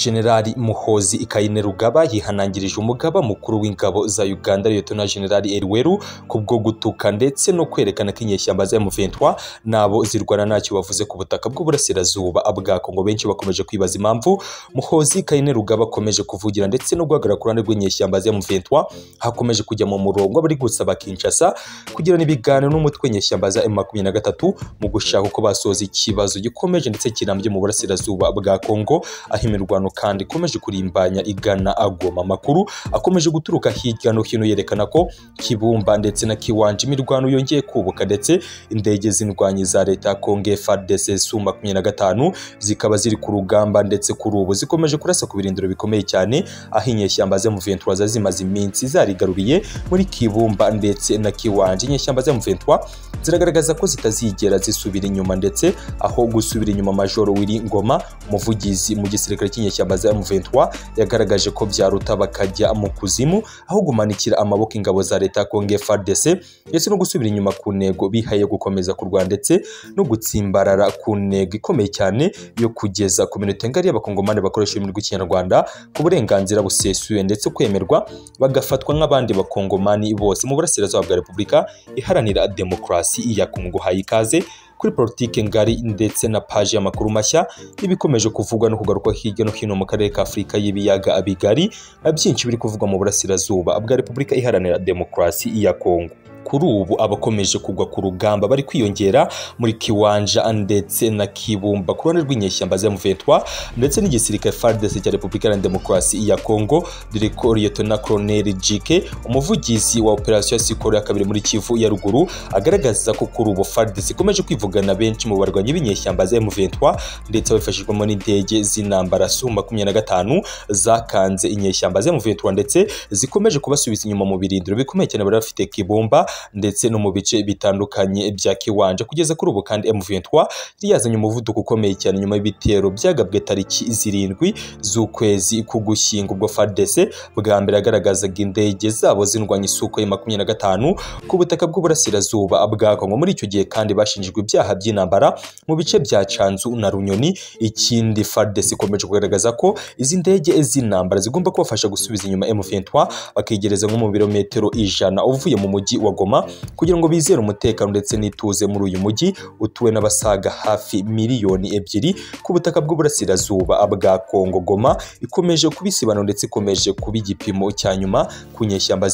Generali Muhozi Kainerugaba yihanangirije umugaba mukuru w'ingabo za Uganda Liyetona Generali Eriweru kubwo gutuka ndetse no kwerekana ko inyeshyamba za M23 nabo zirwana ntacyo bavuze ku butaka bw'uburasirazuba bwa Kongo benshi bakomeje kwibaza impamvu Muhozi Kainerugaba akomeje kuvugira ndetse no guhagarara ku ruhande rw'inyeshyamba za M23 hakomeje kujya mu murongo bari gusaba Kinshasa kugirana ibiganiro n'umutwe w'inyeshyamba za M23 mu gushaka uko basoza ikibazo gikomeje ndetse kirambye mu burasirazuba bwa Kongo aho imirwano kandi ikomeje kurimbanya igana agoma amakuru akomeje guturuka hirya no hino yerekana ko Kibumba ndetse na Kiwanja imirwano yongeye kubuka ndetse indege z'indwanyi za leta ya Kongo FARDC Su 25 zikaba ziri ku rugamba ndetse kuri ubu zikomeje kurasa ku birindiro bikomeye cyane aho inyeshyamba za M23 zimaze iminsi zarigaruriye muri Kibumba ndetse na Kiwanja inyeshyamba za M23 ziragaragaza ko zitazigera zisubira inyuma ndetse aho gusubira inyuma Majoro Willy Ngoma umuvugizi mu gisirikare cy'inyeshyamba za M23 yagaragaje ko byaruta bakajya mu kuzimu aho gumanikira amaboko ingabo za leta ya Kongo FARDC ndetse no gusubira inyuma ku ntego bihaye gukomeza kurwana ndetse no gutsimbarara ku ntego ikomeye cyane yo kugeza ku minota ngari y'abakongomani bakoresha ururimi rw'ikinyarwanda ku burenganzira busesuye ndetse kwemerwa bagafatwa nk'abandi bakongomani bose mu burasirazuba bwa repubulika iharanira demokarasi ya kongo haye ikaze kuri politike ngari ndetse na paji y'amakuru mashya n'ibikomeje kuvugwa no kugaruka hirya no hino mu karere ka afurika y'ibiyaga bigari byinshi biri kuvugwa mu burasirazuba bwa repubulika iharanira demokarasi ya kongo kuri ubu abakomeje kugwa ku rugamba bari kwiyongera muri kiwanja ndetse na kibumba ku ruhande rw'inyeshyamba za M23 ndetse n'igisirikare FARDC cya Repubulika ya Demokarasi ya Kongo dore ko Liyetona Colonel Jike umuvugizi wa operasiyo ya Sikoro ya kabiri muri Kivu ya ruguru agaragaza ko kuri ubu FARDC ikomeje kwivugana benshi mu barwanyi b'inyeshyamba za M23 ndetse babifashijwemo n'indege z'intambara Su 25 zakanze inyeshyamba za M23 ndetse zikomeje kubasubiza inyuma mu birindiro bikomeye cyane bari bafite Kibumba ndetse no mu bice bitandukanye bya Kiwanja kugeza kuri ubu kandi M23 yazanye umuvuduko ukomeye cyane nyuma y'ibitero byagabwe tariki zirindwi z'ukwezi k'ugushyingo ubwo FARDC bwa mbere agaragazaga indege zabo zindwanya isuku ya makumyabiri na gatanu ku butaka bw'uburasirazuba bwa Kongo muri icyo gihe kandi bashinjijwe ibyaha by'intambara mu bice bya Canzu na Runyoni ikindi FARDC ikomeje kugaragaza ko izi ndege z'intambara zigomba kubafasha gusubiza inyuma M23 bakegereza nko mu birometero ijana uvuye mu mujyi wa Goma kugira ngo bizere umutekano ndetse n'ituze muri uyu mujyi utuwe n'abasaga hafi miliyoni ebyiri ku butaka bw'uburasirazuba bwa Kongo Goma ikomeje kubisibano ndetse ikomeje kuba igipimo cya nyuma ku nyeshyamba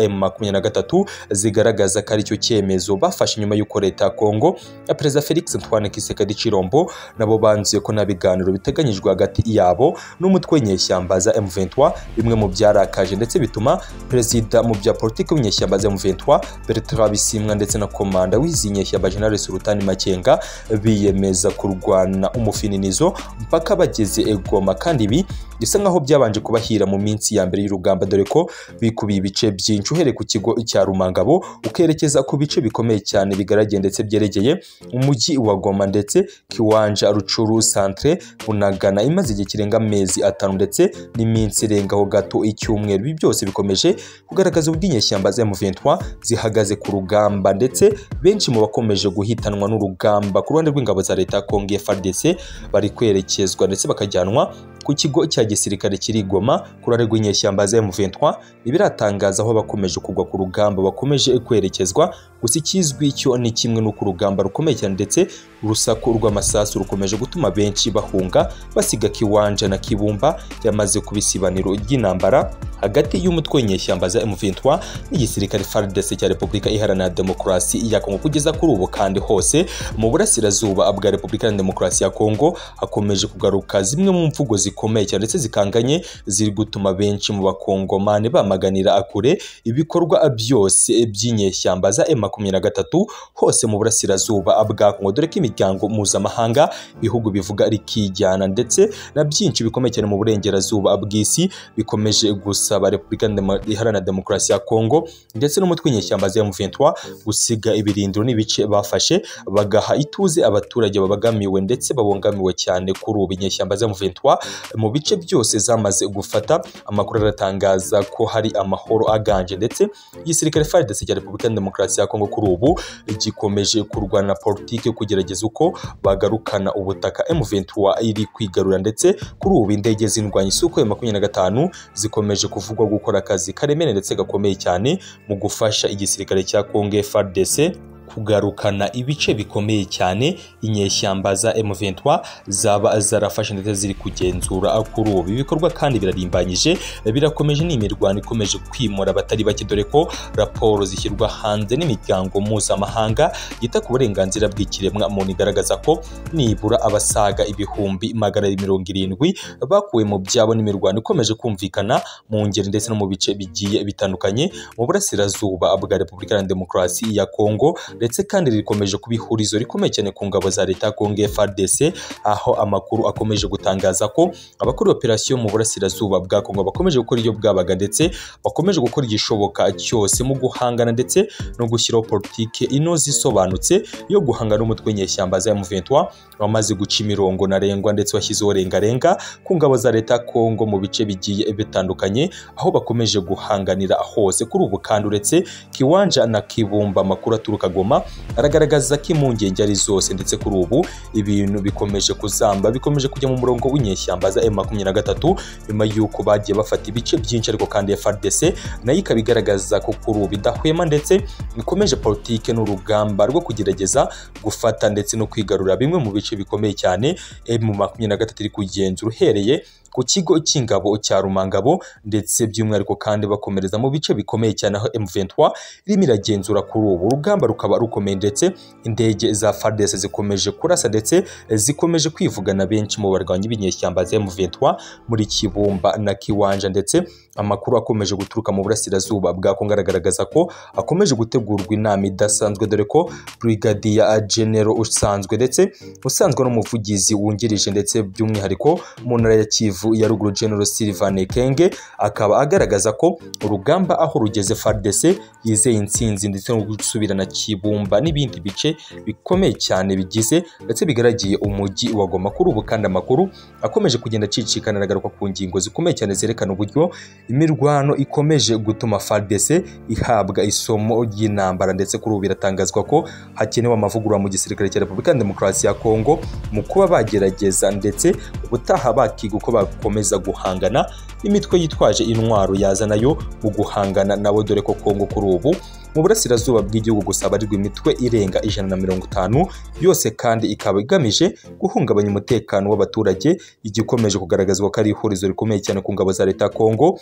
M23 zigaragaza ko aricyo cyemezo bafashe nyuma y'uko leta ya Kongo ya Perezida Felix Antoine Tshisekedi Chilombo nabo banzuye ko nta biganiro biteganyijwe hagati yabo n'umutwe w'inyeshyamba za M23 bimwe mu byarakaje ndetse bituma perezida mu bya politiki w'inyeshyamba za M23 Bertrand Bisimwa ndetse na komanda w'izi nyeshyamba General Sultani Makenga biyemeza kurwana umufininizo mpaka bageze egoma kandi ibi bisa nkaho byabanje kubahira mu minsi ya mbere y'urugamba dore ko bikubiye ibice byinshi uhereye ku kigo cya Rumangabo ukerekeza ku bice bikomeye cyane bigarageye ndetse byeregeye umujyi wa Goma ndetse Kiwanja Rucuru Centre Bunagana imaze igihe kirenga amezi atanu ndetse n'iminsi irengaho gato icyumweru ibi byose bikomeje kugaragaza ubw'inyeshyamba za M23 zihagaze ku rugamba ndetse benshi mu bakomeje guhitanwa n'urugamba ku ruhande rw'ingabo za leta ya Kongo FARDC bari kwerekezwa ndetse bakajyanwa ku kigo cya gisirikare kiri Goma ku ruhande rw'inyeshyamba za M23 ibiratangaza aho bakomeje kugwa ku rugamba bakomeje kwerekezwa gusa ikizwi cyo ni kimwe n'uko urugamba rukomeye cyane ndetse urusaku rw'amasasu rukomeje gutuma benshi bahunga basiga Kiwanja na Kibumba yamaze kubisibaniro ry'intambara hagati y'umutwe w'inyeshyamba za M23 n'igisirikare FARDC cya Repubulika Iharanira Demokarasi ya Kongo kugeza kuri ubu kandi hose mu burasirazuba bwa Repubulika ya Demokarasi ya Kongo hakomeje kugaruka zimwe mu mvugo zikomeye cyane ndetse zikanganye ziri gutuma benshi mu bakongomani bamaganira akure ibikorwa byose by'inyeshyamba za M23 hose mu burasirazuba bwa Kongo dore ko imiryango mpuzamahanga ibihugu bivuga rikijyana ndetse na byinshi bikomeye cyane mu burengerazuba bw'isi bikomeje gusa basaba ba Repubulika Ndema- Iharanira Demokarasi ya Kongo ndetse n'umutwe w'inyeshyamba za M23 gusiga ibirindiro n'ibice bafashe bagaha ituze abaturage babagamiwe ndetse babangamiwe cyane kuri ubu inyeshyamba za M23 mu bice byose zamaze gufata amakuru aratangaza ko hari amahoro aganje ndetse igisirikare FARDC cya Repubulika ya Demokarasi ya Kongo kuri ubu gikomeje kurwana na politiki yo kugerageza uko bagarukana ubutaka M23 iri kwigarura ndetse kuri ubu indege z'indwanyi Sukhoi makumyabiri na gatanu zikomeje kuvugwa gukora akazi karemene ndetse gakomeye cyane mu gufasha igisirikare cya Kongo FARDC kugarukana ibice bikomeye cyane inyeshyamba za M23 zaba zarafashe ndetse ziri kugenzura kuri ubu ibi bikorwa kandi birarimbanyije birakomeje ni imirwano ikomeje kwimura abatari bake dore ko raporo zishyirwa hanze n'imiryango mpuzamahanga yita ku burenganzira bw'ikiremwa muntu igaragaza ko nibura abasaga ibihumbi magana abiri mirongo irindwi bakuwe mu byabo n'imirwano ikomeje kumvikana mu ngeri ndetse no mu bice bigiye bitandukanye mu burasirazuba bwa Repubulika ya Demokarasi ya Kongo ndetse kandi rikomeje kuba ihurizo rikomeye cyane ku ngabo za leta ya Kongo FARDC aho amakuru akomeje gutangaza ko abakora operasiyo mu burasirazuba bwa Kongo bakomeje gukora iyo bwabaga ndetse bakomeje gukora igishoboka cyose mu guhangana ndetse no gushyiraho politike inoze isobanutse yo guhangana n'umutwe w'inyeshyamba za M23 wamaze guca imirongo ntarengwa ndetse washyizeho rengarenga ku ngabo za leta ya Kongo mu bice bigiye bitandukanye aho bakomeje guhanganira hose kuri ubu kandi uretse Kiwanja na Kibumba amakuru aturuka Goma aragaragaza ko impungenge ari zose ndetse kuri ubu ibintu bikomeje kuzamba bikomeje kujya mu murongo w'inyeshyamba za M23 nyuma y'uko bagiye bafata ibice byinshi ariko kandi FARDC nayo ikaba igaragaza ko kuri ubu idahwema ndetse ikomeje politike n'urugamba rwo kugerageza gufata ndetse no kwigarura bimwe mu bice bikomeye cyane M23 iri kugenzura uhereye ku kigo cy'ingabo cya Rumangabo ndetse by'umwihariko kandi bakomereza mu bice bikomeye cyane aho M23 irimo iragenzura kuri ubu urugamba rukaba rukomeye ndetse indege za FARDC zikomeje kurasa ndetse zikomeje kwivugana benshi mu barwanyi b'inyeshyamba za M23 muri Kibumba na Kiwanja ndetse amakuru akomeje guturuka mu burasirazuba bwa Kongo agaragaza ko akomeje gutegurwa inama idasanzwe dore ko Brigadier General usanzwe ndetse usanzwe n'umuvugizi wungirije ndetse by'umwihariko mu ntara ya Kivu ya ruguru General Sylvain Ekenge akaba agaragaza ko urugamba aho rugeze FARDC yizeye intsinzi ndetse no gusubirana Kibumba n'ibindi bice bikomeye cyane bigize ndetse bigaragiye umujyi wa Goma kuri ubu kandi amakuru akomeje kugenda acicikana aragaruka ku ngingo zikomeye cyane zerekana uburyo imirwano ikomeje gutuma FARDC ihabwa isomo ry'intambara ndetse kuri ubu biratangazwa ko hakenewe amavugurura mu gisirikare cya Repubulika ya Demokarasi ya Kongo mu kuba bagerageza ndetse ubutaha bakiga uko bakomeza guhangana n'imitwe yitwaje intwaro yaza nayo mu guhangana nabo dore ko Kongo kuri ubu mu burasirazuba bw'igihugu gusa barirwa imitwe irenga ijana na mirongo itanu yose kandi ikaba igamije guhungabanya umutekano w'abaturage igikomeje kugaragazwa ko ari ihurizo rikomeye cyane ku ngabo za leta ya Kongo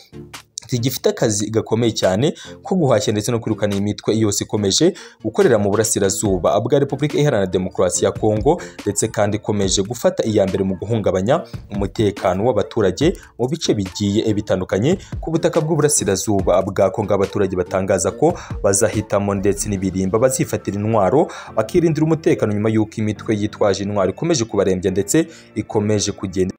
zigifite akazi gakomeye cyane ko guhashya ndetse no kwirukana iyi mitwe yose ikomeje gukorera mu burasirazuba bwa Repubulika Iharanira Demokarasi ya Kongo ndetse kandi ikomeje gufata iya mbere mu guhungabanya umutekano w'abaturage mu bice bigiye bitandukanye ku butaka bw'uburasirazuba bwa Kongo abaturage batangaza ko bazahitamo ndetse n'ibirimba bazifatira intwaro bakirindira umutekano nyuma y'uko imitwe yitwaje intwaro ikomeje kubarembya ndetse ikomeje kugenda